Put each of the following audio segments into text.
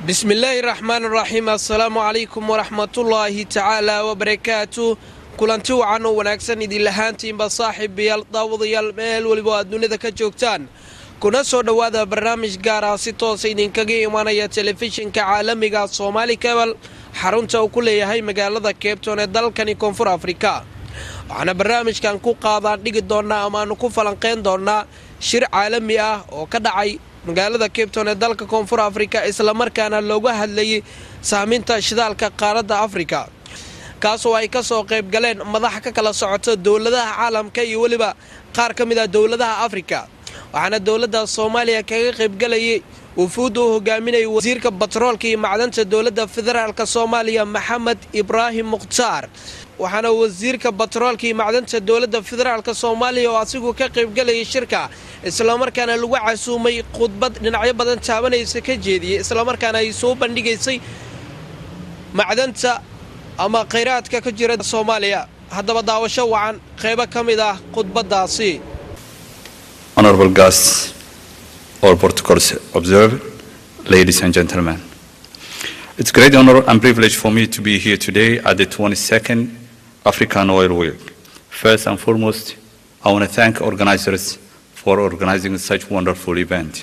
bismillaahi raxmaan raxiim assalaamu calaykum waraxmatullaahi tacaala wabarakaatu kulanti wacan oo wanaagsan idinlahaantiinba saaxiibayaal daawadayaal meel weliba aad dunida ka joogtaan kuna soo dhowaada barnaamij gaar ah si toosa idinkaga imanaya telefishinka caalamiga soomaali kabal xarunta uu ku leeyahay magaalada keebton ee dalkani koonfur afrika waxaana barnaamijkan ku qaadaan dhigi doonnaa amaanu ku falanqayn doonnaa shir caalami ah oo ka dhacay magaalada keybton ee dalka koonfur afrika islamarkaana looga hadlayay saaminta shidaalka qaaradda afrika kaasoo ay ka soo qayb galeen madaxa ka kala socota dowladaha caalamka iyo weliba qaar ka mid ah dowladaha afrika waxaana dowladda soomaaliya kaga qaybgalayay wufuudda uu hogaaminayay wasiirka batroolka iyo macdanta dowladda federaalk soomaaliya maxamed ibraahim mukhtaar waxaana wasiirka batroolka iyo macdanta dowladda federaalk soomaaliya oo asigu ka qaybgalayay shirka islamarkaana lagu casuumay khudbad dhinacyo badan taabanaysa ka jeediyey islamarkaana ay soo bandhigaysay macdanta ama khayraadka ka jira soomaaliya haddaba daawasho wacan qaybo ka mid ah khudbaddaasi Honorable guests, all protocols observed, ladies and gentlemen. It's a great honor and privilege for me to be here today at the 22nd African Oil Week. First and foremost, I want to thank organizers for organizing such wonderful event.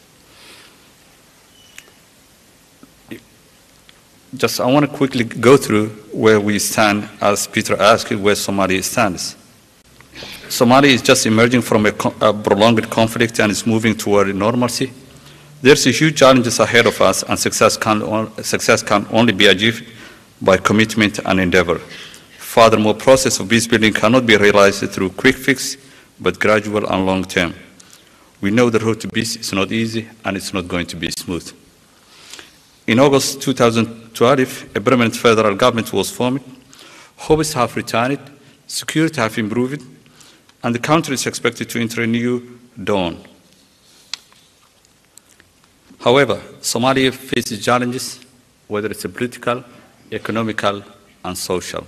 Just I want to quickly go through where we stand as Peter asked where Somalia stands. Somalia is just emerging from a, co- a prolonged conflict and is moving toward normalcy. There's a huge challenges ahead of us, and success can, on- success can only be achieved by commitment and endeavor. Furthermore, process of peace building cannot be realized through quick fix, but gradual and long term. We know the road to peace is not easy and it's not going to be smooth. In August 2012, a permanent federal government was formed. Hopes have returned, security have improved, and the country is expected to enter a new dawn. However, Somalia faces challenges, whether it's political, economical, and social.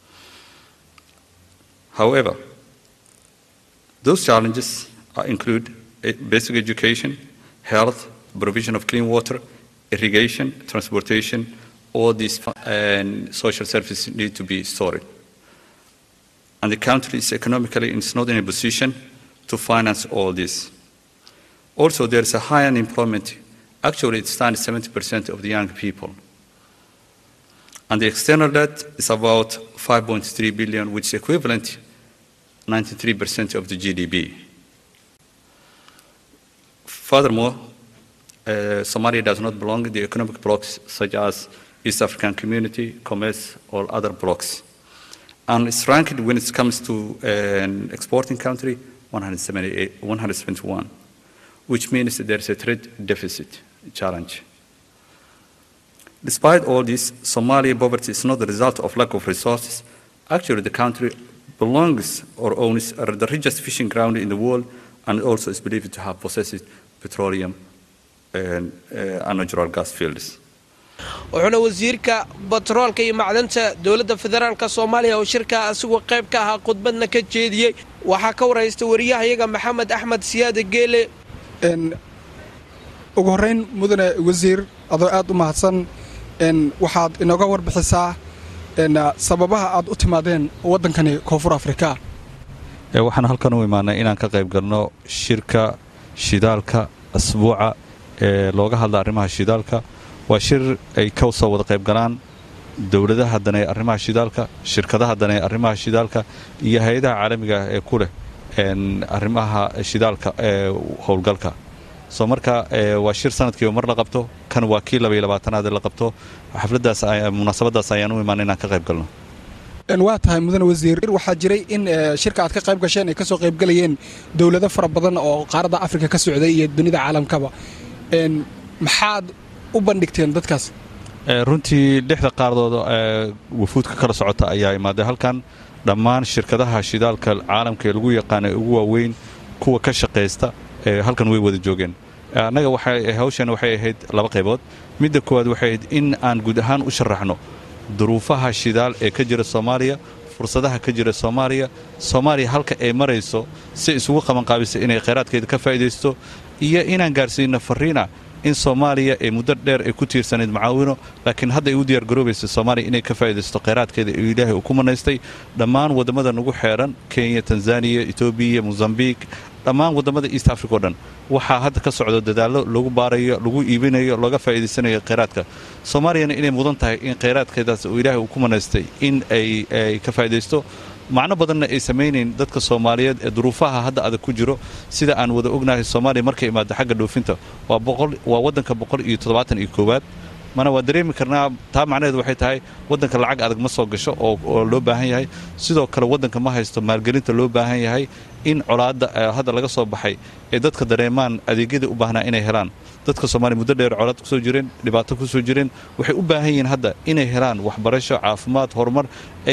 However, those challenges uh, include eh, basic education, health, provision of clean water, irrigation, transportation, all these fu- and social services need to be sorted and the country is economically is not in a position to finance all this. Also, there is a high unemployment. Actually, it stands 70% of the young people. And the external debt is about 5.3 billion, which is equivalent 93% of the GDP. Furthermore, uh, Somalia does not belong in the economic blocs such as East African Community, Commerce, or other blocs and it's ranked when it comes to an exporting country 178 171, which means that there's a trade deficit challenge. Despite all this, Somali poverty is not the result of lack of resources. Actually, the country belongs or owns the richest fishing ground in the world and also is believed to have possessed petroleum and, uh, and natural gas fields. wuxuuna wasiirka batroolka iyo macdanta dowladda federaalk soomaaliya oo shirka asigoo qayb ka ahaa khudbadna ka jeediyey waxaa ka waraysta wariyahayaga maxamed axmed siyaade geele n ugu horrayn mudane wasiir adoo aad u mahadsan n waxaad inooga warbixisaa n sababaha aad u timaadeen waddankani koonfur afrika Ee, waxaan halkan u imaanay inaan ka qayb galno shirka shidaalka asbuuca ee looga hadla arrimaha shidaalka waa shir ay ka soo wada qayb galaan dowladaha danee arrimaha shidaalka shirkadaha danee arrimaha shidaalka iyo hay-adaha caalamiga ah ee ku leh een, arrimaha shidaalka ee howlgalka soo marka ee, waa shir sanadkiiba mar la qabto kan waa kii labaiyo labaatanaad ee la qabto xafladdaas ay- munaasabaddaas ayaan u imaanay inaan ka qayb galno n waa tahay mudane wasiir waxaa jiray in eh, shirka aad ka qayb gasheen ay ka soo qayb galayeen dowlado fara badan oo qaaradda afrika ka socday iyo dunida caalamkaba n maxaad u bandhigteen dadkaas Ee, runtii lixda qaardooda ee wafuudka kala socota ayaa imaaday halkan dhammaan shirkadaha shidaalka caalamka ee lagu yaqaana ee ugu waaweyn kuwa ka shaqaysta ee halkan way wada joogeen Ee, annaga waxay hawshan waxay ahayd laba qaybood midda koowaad waxay ahayd in aan guud ahaan u sharaxno duruufaha shidaal ee ka jira soomaaliya fursadaha ka jira soomaaliya soomaaliya halka ay marayso si isugu qabanqaabisa inay khayraadkeeda ka faa'iidaysto iyo inaan gaarsiino fariina in soomaaliya ay muddo dheer ay ku tiirsanayd macaawino laakiin hadda ay u diyaargaroobaysa soomaaliya inay ka faa'iidaysto kheyraadkeeda ee ilaahay uu ku manaystay dhammaan waddamada nagu xeeran kenya tanzaniya etoobiya mozambiq dhammaan waddamada east africa o dhan waxaa hadda ka socdo dadaallo lagu baarayo lagu iibinayo looga faa'iidaysanayo kheyraadka soomaaliyana inay mudan tahay in kheyraadkeedaas uu ilaahay uu ku manaystay in ay ka faa'iidaysto macno badanna ay samaynayn dadka soomaaliyeed ee duruufaha hadda adag ku jiro sida aan wada ognahay soomaaliya markay imaado xagga dhoofinta waa waddanka boqol iyo toddobaatan iyo koowaad mana waan dareemi karnaa taa macnaheedu waxay tahay waddanka lacag adag ma soo gasho oo loo baahan yahay sidoo kale waddanka ma haysto maalgelinta loo baahan yahay in colaadda hadda laga soo baxay ee dadka dareemaan adeegyadii u baahnaa inay helaan dadka soomaaliya muddo dheer colaad kusoo jireen dhibaato kusoo jireen waxay u baahan yihiin hadda inay helaan waxbarasho caafimaad horumar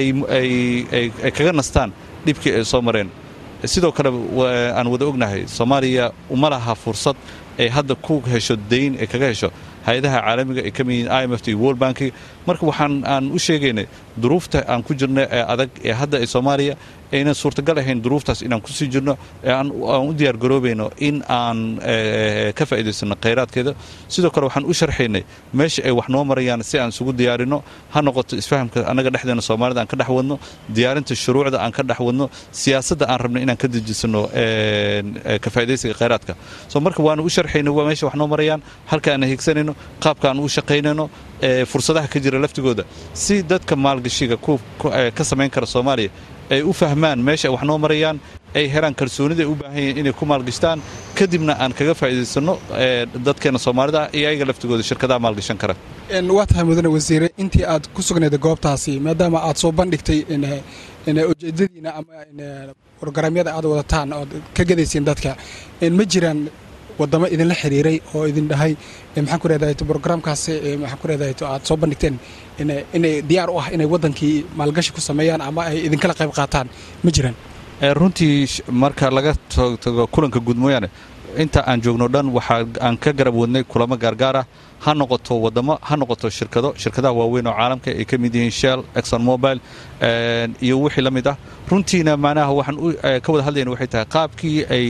ay kaga nastaan dhibkii ay soo mareen sidoo kale aan wada ognahay soomaaliya uma laha fursad ay hadda ku hesho dayn ay kaga hesho hay-adaha caalamiga ay ka mid yihiin i m f t world banki marka waxaan aan u sheegaynay duruufta aan ku jirno ee adag ee hadda ay soomaaliya aynan suurtagal ahayn duruuftaas inaan kusii jirno aan u diyaargaroobayno in aan ka faa'iidaysano kheyraadkeeda sidoo kale waxaan u sharxaynay meesha ay wax noo marayaan si aan isugu diyaarinno ha noqoto isfahamka annaga dhexdeena soomaalida aan ka dhex wadno diyaarinta shuruucda aan ka dhex wadno siyaasadda aan rabno inaan ka dejisano ka faa'iidaysiga kheyraadka so marka waanu u sharxaynay meesha wax noo marayaan halka aan higsanayno qaabka aan u shaqaynayno fursadaha ka jira laftigooda si dadka maalgashiga ka samayn kara soomaaliya ay u fahmaan meesha wax noo marayaan ay helaan kalsoonida ay u baahan yihiin inay ku maalgashtaan kadibna aan kaga faa'iidaysanno dadkeena soomaalida iyo ayaga laftigooda shirkadaha maalgashan kara waa tahay mudane wasiire intii aad ku sugnayd goobtaasi maadaama aad soo bandhigtay ujeedadiina ama brograamyada aad wadataan ood ka gadaysiin dadka ma jiraan wadamo idinla xiriiray oo idin dhahay maxaan ku reedahay brograamkaasi maxaan ku reedahay aad soo bandhigteen inay diyaar u ah inay waddankii maalgashi ku sameeyaan ama ay idinkala qayb qaataan ma jiraan runtii marka laga tago kulanka guud mooyaane inta aan joogno dhan waxaa aan ka garab wadnay kulamo gaargaar ah ha noqoto wadamo ha noqoto shirkado shirkadaha waaweyn oo caalamka ay ka mid yihiin shell exxon mobile iyo wixii la mid ah runtiina macnaha waxaan ka wada hadlayna waxay tahay qaabkii ay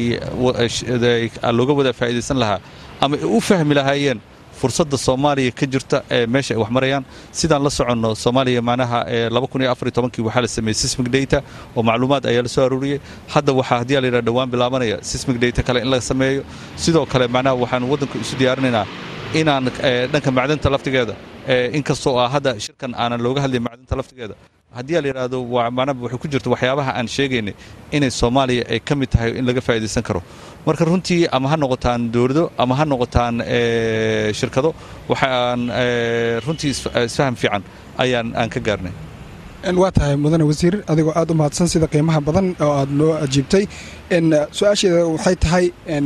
looga wada faa'iidaysan lahaa ama ay u fahmi lahaayeen fursadda soomaaliya ka jirta ee meesha ay wax marayaan sidaan la soconno soomaaliya macnaha kii waxaa la sameeyey sismic data oo macluumaad ayaa la soo aruuriyey hadda waxaa haddii la yidhaha dhowaan bilaabanaya sismic data kale in la sameeyo sidoo kale macnaha waxaan waddanka isu diyaarinaynaa inaan dhanka macdanta laftigeeda inkastoo ah hadda shirkan aanan looga hadlay macdanta laftigeeda haddii la yidhaahdo macnaha waxay ku jirta waxyaabaha aan sheegaynay inay soomaaliya ay ka mid tahay in laga faa'iidaysan karo marka runtii ama ha noqotaan dowlado ama ha noqotaan shirkado waxaan runtii isfaham fiican ayaan aan ka gaarnay waa tahay mudane wasiir adigoo aad u mahadsan sida qiimaha badan oo aad noo ajiibtay su-aasheeda waxay tahay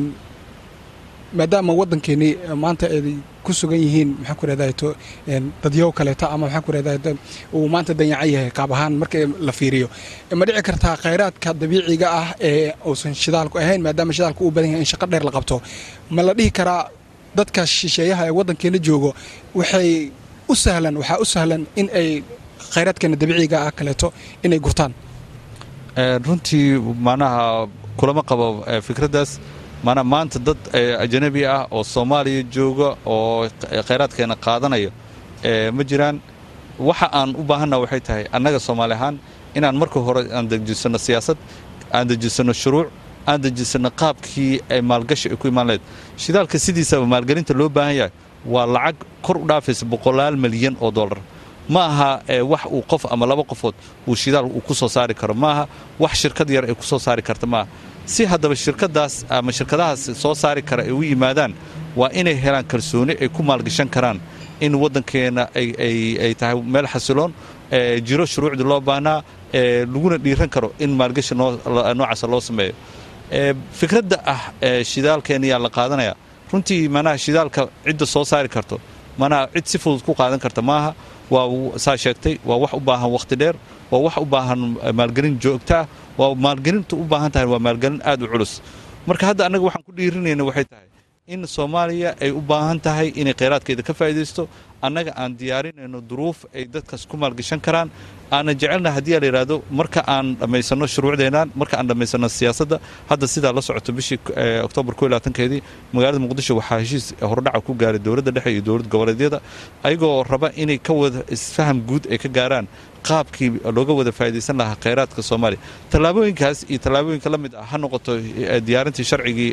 maadaama waddankeenii maanta ay ku sugan yihiin maxaan ku reedahay to dadyow kaleeto ama maxaan ku reedahay uu maanta danyacan yahay qaab ahaan marka la fiiriyo ma dhici kartaa khayraadka dabiiciga ah ee uusan shidaalku ahayn maadaama shidaalku uu badan yahay in shaqo dheer la qabto ma la dhihi karaa dadka shisheeyaha ee waddankeena joogo waxay u sahlan waxaa u sahlan in ay khayraadkeena dabiiciga ah kaleeto inay gurtaan runtii macnaha kulama qabo fikraddaas maanaa maanta dad ajanabi ah oo soomaaliya jooga oo khayraadkeena qaadanaya ma jiraan waxa aan u baahanna waxay tahay annaga soomaali ahaan inaan marka hore aan dejisanno siyaasad aan dejisanno shuruuc aan dejisanno qaabkii ay maalgashi ay ku imaan lahayd shidaalka sidiisaba maalgelinta loo baahan yahay waa lacag kor u dhaafaysa boqolaal milyan oo dollar ma aha wax uu qof ama laba qofood uu shidaal uu ku soo saari karo ma aha wax shirkad yar ay ku soo saari karta maaha si haddaba shirkadaas ama shirkadahaas soo saari kara ay u yimaadaan waa inay helaan kalsooni ay ku maalgashan karaan in waddankeena ay tahay meel xasiloon jiro shuruucdii loo baahnaa laguna dhiiran karo in maalgashi noocaasa loo sameeyo fikradda ah shidaalkeena yaa la qaadanaya runtii manaha shidaalka cidda soo saari karto manaha cid si fudud ku qaadan karta maaha waa saa sheegtay waa wax u baahan wakhti dheer waa wax u baahan maalgelin joogto ah waa maalgelinta u baahan tahay waa maalgelin aad u culus marka hadda annaga waxaan ku dhiirinayna waxay tahay in soomaaliya ay u baahan tahay inay kheyraadkeeda ka faa'iidaysto annaga aan diyaarinayno duruuf ay dadkaas ku maalgashan karaan aanan jecelna haddii la yidhaahdo marka aan dhammaysanno shuruucdeennan marka aan dhammaysanno siyaasadda hadda sidaa la socoto bishii oktoobar ko labaatankeedii magaalada muqdisho waxaa heshiis hordhaca ku gaaray dowladda dhexe iyo dowlad goboleedyada ayagoo raba inay ka wada isfaham guud ay ka gaaraan qaabkii looga wada faa'idaysan lahaa kheyraadka soomaaliya tallaabooyinkaas iyo tallaabooyinka la mid ah ha noqoto diyaarintii sharcigii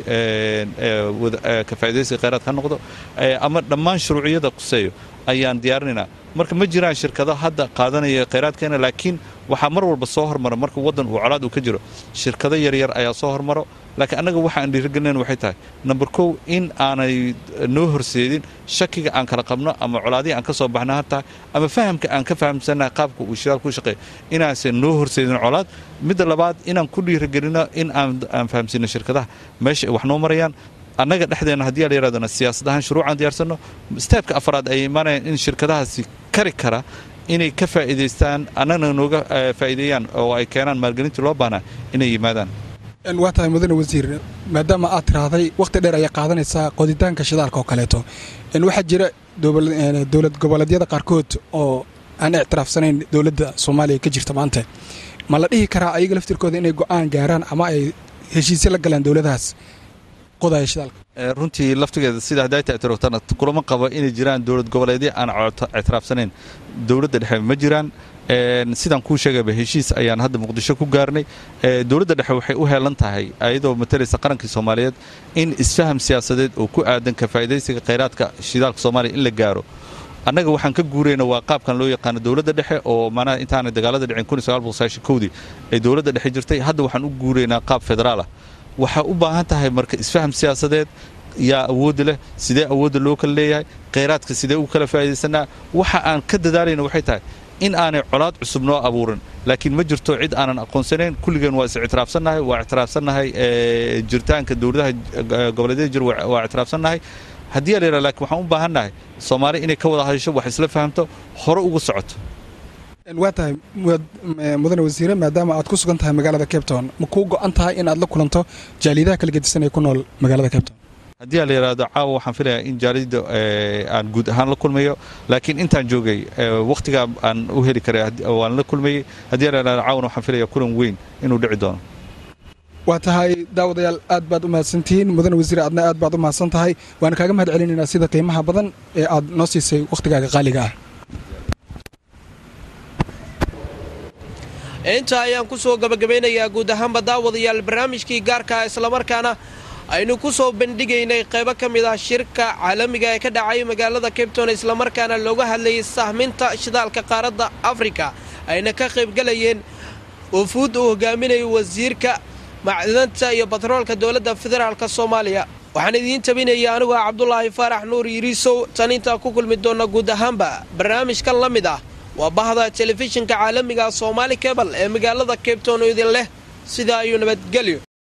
ka faa'idaysiga kheyraadka ha noqdo ama dhammaan shuruuciyada quseeyo ayaan diyaarinaynaa marka ma jiraan shirkado hadda qaadanaya kheyraadkeena laakiin waxaa mar walba soo hormara marka waddan uu colaad uu ka jiro shirkado yaryar ayaa soo hormaro laakiin annaga waxa aan dhiirigelinayn waxay tahay number kow in aanay noo horseedin shakiga aan kala qabno ama colaadihii aan ka soo baxna ha tahay ama fahamka aan ka fahamsannahay qaabka uu shidaalku u shaqeeya inaansan noo horseedin colaad midda labaad inaan ku dhiirigelino in aan fahamsiino shirkadaha meesha ay wax noo marayaan annaga dhexdeena haddii la yidhahdona siyaasad ahaan shuruucaan diyaarsanno steebka afraad ay imaanayaan in shirkadahaasi kari kara inay ka faa'iidaystaan annagana nooga faa'iideeyaan oo ay keenaan maalgelintii loo baahnaa inay yimaadaan waa tahay mudane wasiir maadaama aad tiraahday wakhti dheer ayaa qaadanaysaa qoditaanka shidaalka oo kaleeto waxaa jira dowlad goboleedyada qaarkood oo aan ictiraafsanayn dowladda soomaaliya ka jirta maanta ma la dhihi karaa ayaga laftirkooda inay go'aan gaaraan ama ay heshiisyo la galaan dowladahaas qodaya shidaalka runtii laftigeeda sida hadayta ictiraaftaan kulama qabo inay jiraan dowlad goboleedyo aan ictiraafsanayn dowladda dhexe ma jiraan sidaan kuu sheegayba heshiis ayaan hadda muqdisho ku gaarnay dowladda dhexe waxay u heelan tahay ayadoo matalaysa qarankii soomaaliyeed in isfaham siyaasadeed oo ku aadan ka faa'idaysiga kheyraadka shidaalka soomaaliya in la gaaro annaga waxaan ka guurayna waa qaabkan loo yaqaano dowladda dhexe oo manaha intaanay dagaalada dhicin kowdii ay dowladda dhexe jirtay hadda waxaan u guuraynaa qaab federaal ah waxaa u baahan tahay marka isfaham siyaasadeed yaa awoodda leh sidee awoodda loo kala leeyahay kheyraadka sidee u kala faa'iidaysanaa waxa aan ka dadaalayna waxay tahay in aanay colaad cusub noo abuurin laakiin ma jirto cid aanan aqoonsanayn kulligeen waa is ictiraafsannahay waa ictiraafsannahay jiritaanka dowladaha goboleedyada jir waa ictiraafsannahay haddii la yidhaha lakiin waxaan u baahannahay soomaali inay ka wada hadasho wax isla fahamto hore uga socoto waa tahay mudane wasiire maadaama aad ku sugan tahay magaalada cape town ma kuu go'an tahay in aad la kulanto jaaliyadaha kala gedisan ee ku nool magaalada cape town haddii la yidhaahdo caawa waxaan filayaa in jaaliyadda aan guud ahaan la kulmayo laakiin intaan joogay wakhtigaa aan u heli karay waan la kulmayey haddii la yidhahdo caawana waxaan filayaa kulan weyn inuu dhici doono waa tahay daawadayaal aad baad u mahadsantihiin mudane wasiire aadna aad baad u mahadsan tahay waana kaaga mahad celinaynaa sida qiimaha badan ee aad noo siisay wakhtigaaga qaaliga ah intaa ayaan ku soo gabagabaynayaa guud ahaanba daawadayaal barnaamijkii gaarkaa islamarkaana aynu ku soo bandhigaynay qaybo ka mid ah shirka caalamiga ee ka dhacay magaalada cabton islamarkaana looga hadlayay sahminta shidaalka qaaradda afrika ayna ka qaybgalayeen wafuud uu hogaaminayo wasiirka macdanta iyo batroolka dowladda federaalk soomaaliya waxaan idiin tabinaya anigoo ah cabdulaahi faarax nuur yiriisow tan intaa ku kulmi doonna guud ahaanba barnaamijkan la mid ah waa bahda telefishinka caalamiga soomaali kebal ee magaalada cabton oo idin leh sidaa ayuu nabadgelyo